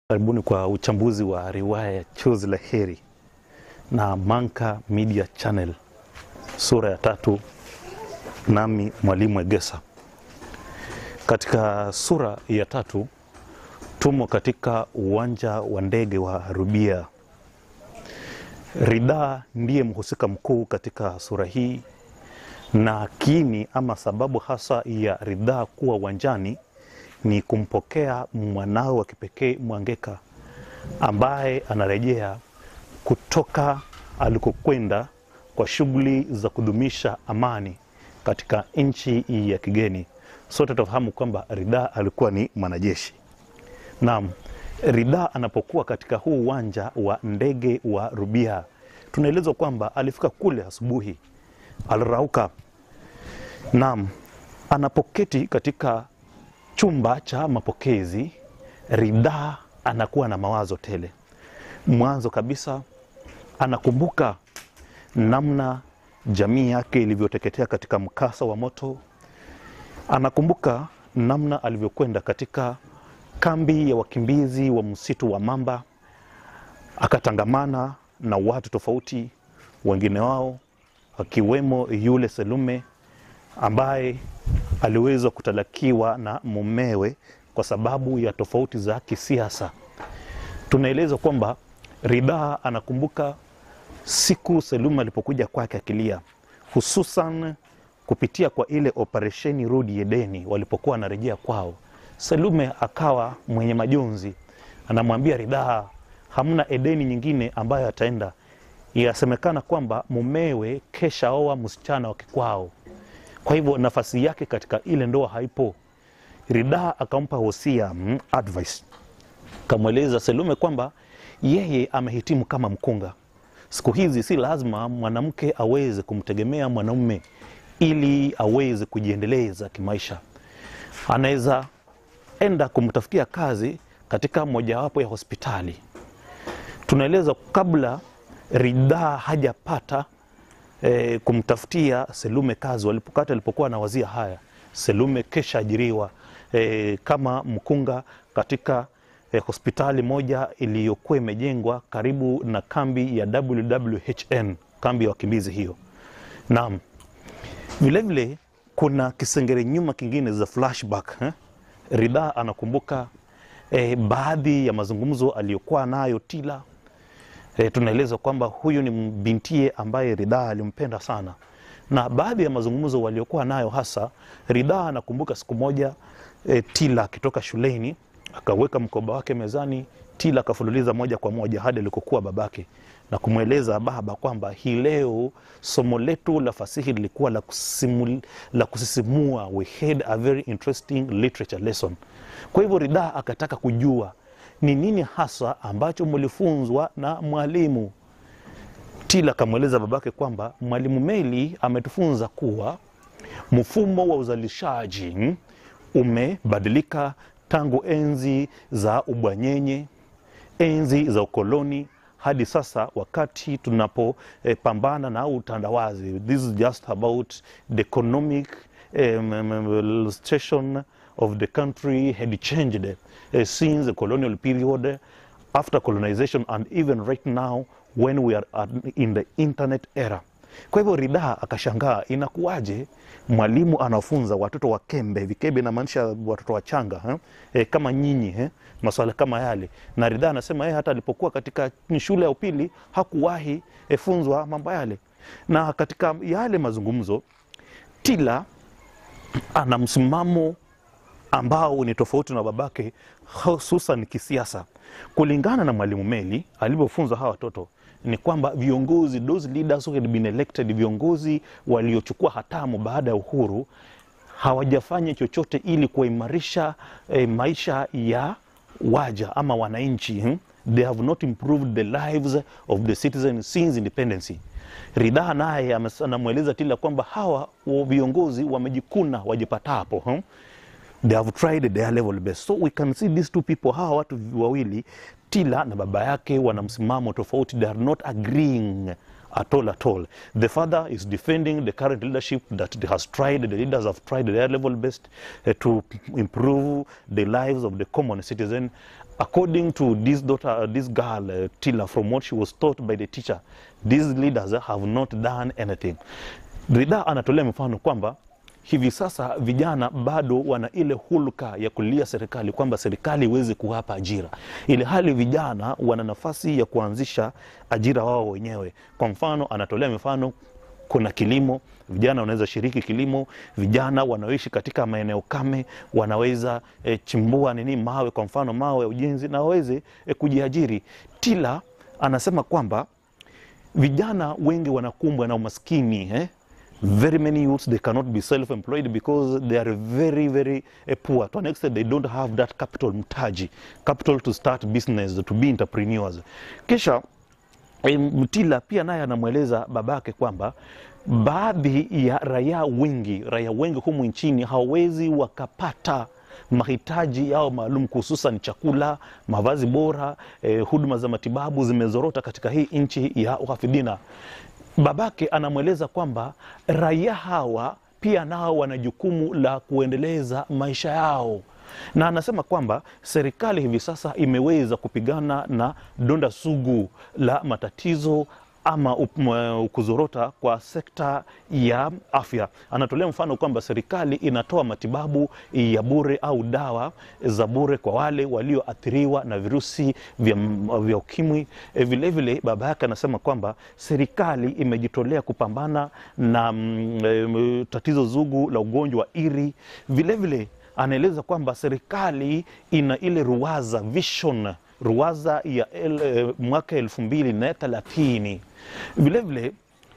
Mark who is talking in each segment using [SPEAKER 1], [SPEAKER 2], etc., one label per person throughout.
[SPEAKER 1] Karibuni kwa uchambuzi wa riwaya ya Chozi la Heri na Manka Media Channel, sura ya tatu, nami Mwalimu Egesa. Katika sura ya tatu tumo katika uwanja wa ndege wa Rubia. Rida ndiye mhusika mkuu katika sura hii, na kiini ama sababu hasa ya Rida kuwa uwanjani ni kumpokea mwanao wa kipekee Mwangeka ambaye anarejea kutoka alikokwenda kwa shughuli za kudumisha amani katika nchi ya kigeni. Sote tunafahamu kwamba Rida alikuwa ni mwanajeshi. Naam, Rida anapokuwa katika huu uwanja wa ndege wa Rubia, tunaelezwa kwamba alifika kule asubuhi, alirauka. Naam, anapoketi katika chumba cha mapokezi, Rida anakuwa na mawazo tele. Mwanzo kabisa anakumbuka namna jamii yake ilivyoteketea katika mkasa wa moto. Anakumbuka namna alivyokwenda katika kambi ya wakimbizi wa msitu wa Mamba, akatangamana na watu tofauti, wengine wao akiwemo yule Selume ambaye aliweza kutalakiwa na mumewe kwa sababu ya tofauti za kisiasa. Tunaelezwa kwamba Rida anakumbuka siku Selume alipokuja kwake akilia, hususan kupitia kwa ile operesheni Rudi Edeni walipokuwa wanarejea kwao. Selume akawa mwenye majonzi, anamwambia Rida, hamna Edeni nyingine ambayo ataenda. Yasemekana kwamba mumewe kesha oa msichana wa kikwao, kwa hivyo nafasi yake katika ile ndoa haipo. Rida akampa wosia mm, advice, kamweleza Selume kwamba yeye amehitimu kama mkunga. Siku hizi si lazima mwanamke aweze kumtegemea mwanaume ili aweze kujiendeleza kimaisha. Anaweza enda kumtafutia kazi katika mojawapo ya hospitali. Tunaeleza kabla Rida hajapata e, kumtafutia Selume kazi, walipokata alipokuwa anawazia haya, Selume kesha ajiriwa e, kama mkunga katika e, hospitali moja iliyokuwa imejengwa karibu na kambi ya WWHN, kambi ya wakimbizi hiyo. Naam, vilevile kuna kisengere nyuma kingine za flashback eh? Rida anakumbuka eh, baadhi ya mazungumzo aliyokuwa nayo Tila. Eh, tunaelezwa kwamba huyu ni bintie ambaye Rida alimpenda sana, na baadhi ya mazungumzo waliokuwa nayo hasa, Rida anakumbuka siku moja eh, Tila akitoka shuleni akaweka mkoba wake mezani. Tila akafululiza moja kwa moja hadi alikokuwa babake na kumweleza baba kwamba hii leo somo letu la fasihi lilikuwa la, kusimu, la kusisimua. We had a very interesting literature lesson. Kwa hivyo Rida akataka kujua ni nini hasa ambacho mlifunzwa na mwalimu. Tila akamweleza babake kwamba mwalimu Meli ametufunza kuwa mfumo wa uzalishaji umebadilika tangu enzi za ubwanyenye, enzi za ukoloni hadi sasa wakati tunapopambana eh, na utandawazi. This is just about the economic um, station of the country had changed uh, since the colonial period, after colonization and even right now when we are at, in the internet era. Kwa hivyo Rida akashangaa inakuwaje mwalimu anafunza watoto wa kembe, vikembe inamaanisha watoto wachanga eh? E, kama nyinyi eh? maswala kama yale. Na Rida anasema yeye hata alipokuwa katika shule ya upili hakuwahi e, funzwa mambo yale, na katika yale mazungumzo Tila ana msimamo ambao ni tofauti na babake, hususan kisiasa. Kulingana na mwalimu Meli alivyofunza hawa watoto ni kwamba viongozi, those leaders who had been elected, viongozi waliochukua hatamu baada ya uhuru hawajafanya chochote ili kuimarisha eh, maisha ya waja ama wananchi hmm? They have not improved the lives of the citizens since independence. Rida naye anamweleza Tila kwamba hawa viongozi wamejikuna wajipatapo hmm? They have tried their level best. So we can see these two people, hawa watu wawili Tila na baba yake wana msimamo tofauti. They are not agreeing at all at all. The father is defending the current leadership that has tried, the leaders have tried their level best uh, to improve the lives of the common citizen according to this daughter, uh, this girl uh, Tila, from what she was taught by the teacher, these leaders have not done anything. Rida anatolea mfano kwamba hivi sasa vijana bado wana ile hulka ya kulia serikali kwamba serikali iweze kuwapa ajira, ili hali vijana wana nafasi ya kuanzisha ajira wao wenyewe. Kwa mfano, anatolea mifano kuna kilimo, vijana wanaweza shiriki kilimo. Vijana wanaoishi katika maeneo kame wanaweza e, chimbua nini mawe, kwa mfano mawe ya ujenzi, na waweze e, kujiajiri. Tila anasema kwamba vijana wengi wanakumbwa na umaskini eh? very many youths they cannot be self-employed because they are very very uh, poor to an extent they don't have that capital mtaji capital to start business to be entrepreneurs kisha em, Tila pia naye anamweleza babake kwamba baadhi ya raia wengi raia wengi humu nchini hawawezi wakapata mahitaji yao maalum hususan chakula, mavazi bora, eh, huduma za matibabu zimezorota katika hii nchi ya uhafidhina. Babake anamweleza kwamba raia hawa pia nao wana jukumu la kuendeleza maisha yao na anasema kwamba serikali hivi sasa imeweza kupigana na donda sugu la matatizo ama up- kuzorota kwa sekta ya afya. Anatolea mfano kwamba serikali inatoa matibabu ya bure au dawa za bure kwa wale walioathiriwa na virusi vya, vya ukimwi. E, vilevile baba yake anasema kwamba serikali imejitolea kupambana na mm, e, tatizo zugu la ugonjwa wa ini. Vilevile anaeleza kwamba serikali ina ile ruwaza vision ruwaza ya el, eh, mwaka elfu mbili na thelathini. Vilevile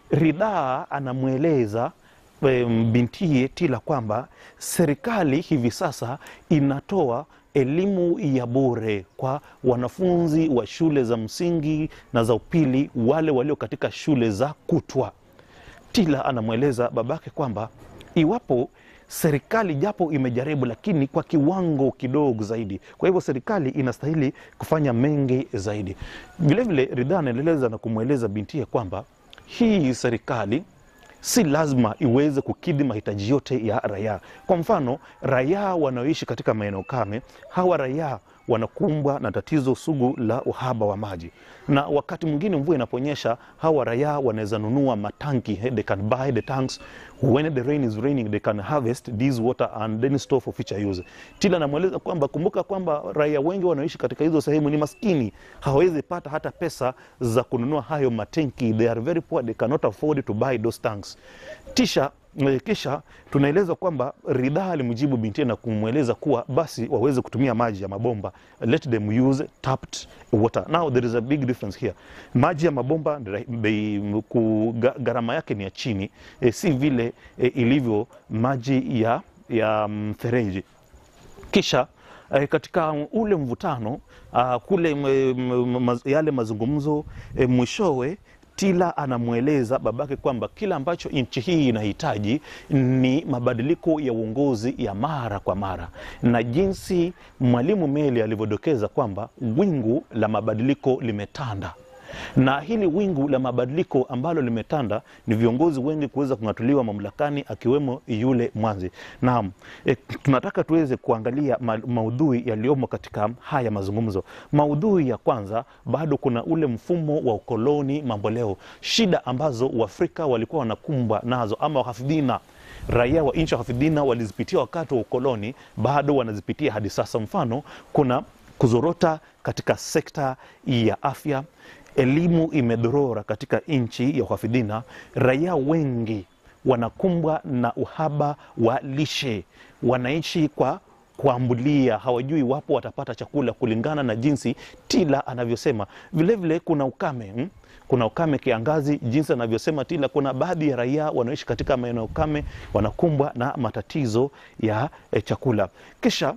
[SPEAKER 1] Ridhaa anamweleza eh, bintiye Tila kwamba serikali hivi sasa inatoa elimu ya bure kwa wanafunzi wa shule za msingi na za upili, wale walio katika shule za kutwa. Tila anamweleza babake kwamba iwapo serikali japo imejaribu, lakini kwa kiwango kidogo zaidi. Kwa hivyo serikali inastahili kufanya mengi zaidi. Vilevile Ridhaa anaendeleza na kumweleza bintiye kwamba hii serikali si lazima iweze kukidhi mahitaji yote ya raia. Kwa mfano, raia wanaoishi katika maeneo kame, hawa raia wanakumbwa na tatizo sugu la uhaba wa maji, na wakati mwingine mvua inaponyesha, hawa raia wanaweza nunua matanki, eh, they can buy the tanks when the rain is raining they can harvest this water and then store for future use. Tila anamweleza kwamba kumbuka kwamba raia wengi wanaoishi katika hizo sehemu ni maskini, hawawezi pata hata pesa za kununua hayo matenki, they are very poor, they cannot afford to buy those tanks. Tisha eh, kisha tunaeleza kwamba Ridhaa alimjibu binti na kumweleza kuwa basi waweze kutumia maji ya mabomba, let them use tapped water. Now there is a big difference here. Maji ya mabomba ndio bei- ku- ga- gharama yake ni ya chini e, si vile e, ilivyo maji ya, ya mfereji kisha eh, katika ule mvutano ah, kule m, m, maz, yale mazungumzo eh, mwishowe Tila anamweleza babake kwamba kila ambacho nchi hii inahitaji ni mabadiliko ya uongozi ya mara kwa mara, na jinsi Mwalimu Meli alivyodokeza kwamba wingu la mabadiliko limetanda na hili wingu la mabadiliko ambalo limetanda ni viongozi wengi kuweza kung'atuliwa mamlakani akiwemo yule Mwanzi. Naam, e, tunataka tuweze kuangalia ma, maudhui yaliyomo katika haya mazungumzo. Maudhui ya kwanza, bado kuna ule mfumo wa ukoloni mamboleo, shida ambazo Waafrika walikuwa wanakumbwa nazo ama wahafidhina raia wa nchi ya hafidhina walizipitia wakati wa ukoloni, bado wanazipitia hadi sasa. Mfano, kuna kuzorota katika sekta ya afya, elimu imedorora katika nchi ya uhafidhina, raia wengi wanakumbwa na uhaba wa lishe, wanaishi kwa kuambulia, hawajui wapo watapata chakula kulingana na jinsi Tila anavyosema. Vilevile kuna ukame hmm? kuna ukame kiangazi, jinsi anavyosema Tila. Kuna baadhi ya raia wanaoishi katika maeneo ukame wanakumbwa na matatizo ya eh, chakula. Kisha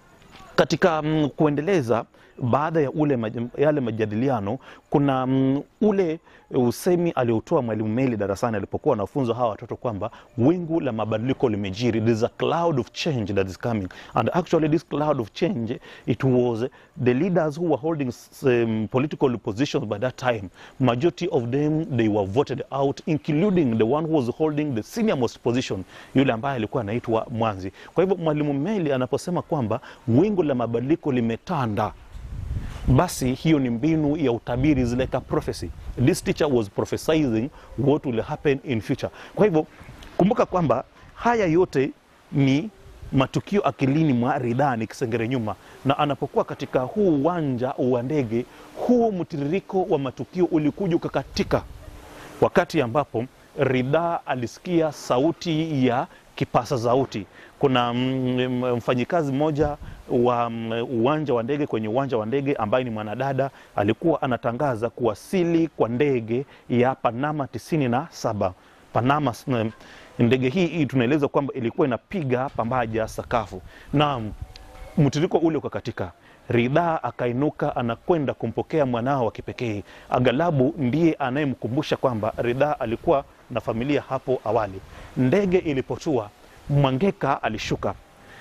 [SPEAKER 1] katika mm, kuendeleza baada ya ule maj- yale majadiliano kuna mm, ule usemi aliotoa mwalimu Meli darasani alipokuwa anafunza hawa watoto kwamba wingu la mabadiliko limejiri, there is a cloud of change that is coming and actually this cloud of change it was the leaders who were holding s- um, political positions by that time majority of them they were voted out including the one who was holding the senior most position yule ambaye alikuwa anaitwa Mwanzi. Kwa hivyo mwalimu Meli anaposema kwamba wingu la mabadiliko limetanda basi hiyo ni mbinu ya utabiri is like a prophecy this teacher was prophesying what will happen in future kwa hivyo kumbuka kwamba haya yote ni matukio akilini mwa ridhaa ni kisengere nyuma na anapokuwa katika huu uwanja wa ndege huu mtiririko wa matukio ulikuja ukakatika wakati ambapo ridhaa alisikia sauti ya kipasa sauti kuna mm, mfanyikazi mmoja wa mm, uwanja wa ndege kwenye uwanja wa ndege ambaye ni mwanadada alikuwa anatangaza kuwasili kwa ndege ya panama 97 panama mm, ndege hii, hii tunaeleza kwamba ilikuwa inapiga pambaja sakafu na mtiriko ule ukakatika ridhaa akainuka anakwenda kumpokea mwanao wa kipekee aghalabu ndiye anayemkumbusha kwamba ridhaa alikuwa na familia hapo awali ndege ilipotua mwangeka alishuka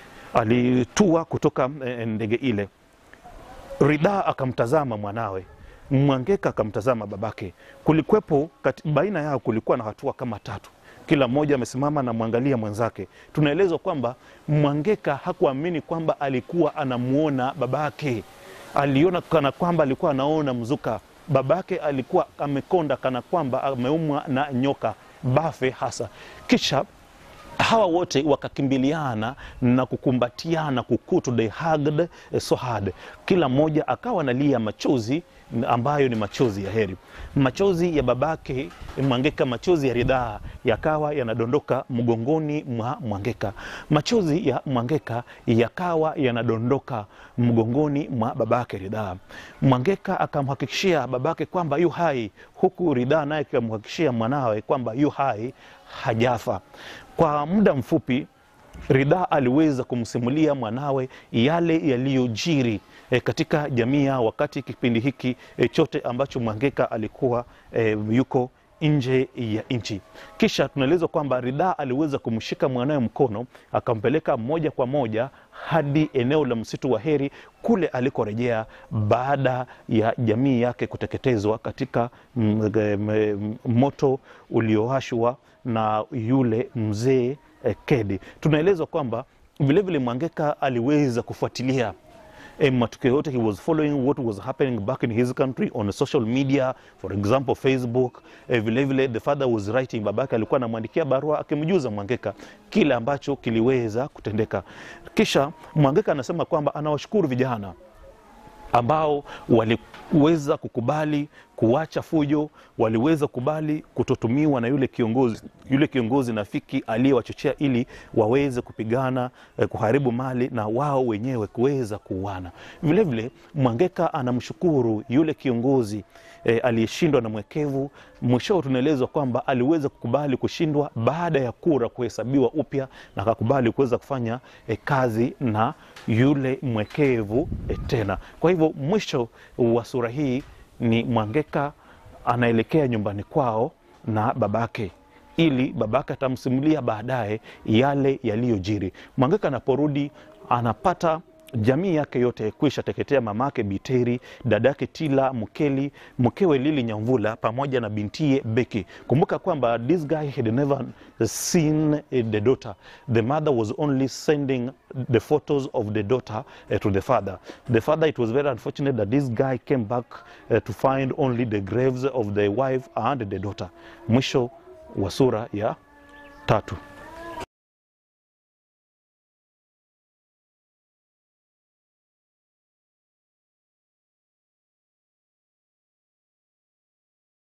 [SPEAKER 1] alitua kutoka eh, ndege ile ridhaa akamtazama mwanawe mwangeka akamtazama babake kulikwepo kati, baina yao kulikuwa na hatua kama tatu kila mmoja amesimama na mwangalia mwenzake tunaelezwa kwamba mwangeka hakuamini kwamba alikuwa anamuona babake aliona kana kwamba alikuwa anaona mzuka babake alikuwa amekonda kana kwamba ameumwa na nyoka bafe hasa kisha hawa wote wakakimbiliana na kukumbatiana kukutu they hugged eh, so hard kila mmoja akawa analia machozi ambayo ni machozi ya heri machozi ya babake mwangeka machozi ya ridhaa yakawa yanadondoka mgongoni mwa mwangeka machozi ya mwangeka yakawa yanadondoka mgongoni mwa babake ridhaa mwangeka akamhakikishia babake kwamba yu hai huku ridhaa naye akamhakikishia mwanawe kwamba yu hai hajafa kwa muda mfupi ridhaa aliweza kumsimulia mwanawe yale yaliyojiri e, katika jamii yao wakati kipindi hiki e, chote ambacho mwangeka alikuwa e, yuko nje ya nchi kisha tunaelezwa kwamba ridhaa aliweza kumshika mwanawe mkono akampeleka moja kwa moja hadi eneo la msitu wa heri kule alikorejea baada ya jamii yake kuteketezwa katika mm, mm, moto uliowashwa na yule mzee eh, kedi tunaelezwa kwamba vilevile mwangeka aliweza kufuatilia eh, matukio yote he was following what was happening back in his country on social media for example facebook eh, vile vile the father was writing babake alikuwa anamwandikia barua akimjuza mwangeka kile ambacho kiliweza kutendeka kisha mwangeka anasema kwamba anawashukuru vijana ambao waliweza kukubali kuacha fujo, waliweza kubali kutotumiwa na yule kiongozi yule kiongozi nafiki aliyewachochea ili waweze kupigana eh, kuharibu mali na wao wenyewe kuweza kuuana. Vilevile Mwangeka anamshukuru yule kiongozi eh, aliyeshindwa na mwekevu. Mwishowe tunaelezwa kwamba aliweza kukubali kushindwa baada ya kura kuhesabiwa upya na akakubali kuweza kufanya eh, kazi na yule mwekevu eh, tena. Kwa hivyo mwisho wa sura hii ni Mwangeka anaelekea nyumbani kwao na babake ili babake atamsimulia baadaye yale yaliyojiri. Mwangeka anaporudi anapata jamii yake yote kwisha teketea, mamake Biteri, dadake Tila Mkeli, mkewe Lili Nyamvula pamoja na bintie Beki. Kumbuka kwamba this guy had never seen the daughter. The mother was only sending the photos of the daughter uh, to the father. The father, it was very unfortunate that this guy came back uh, to find only the graves of the wife and the daughter. Mwisho wa sura ya tatu.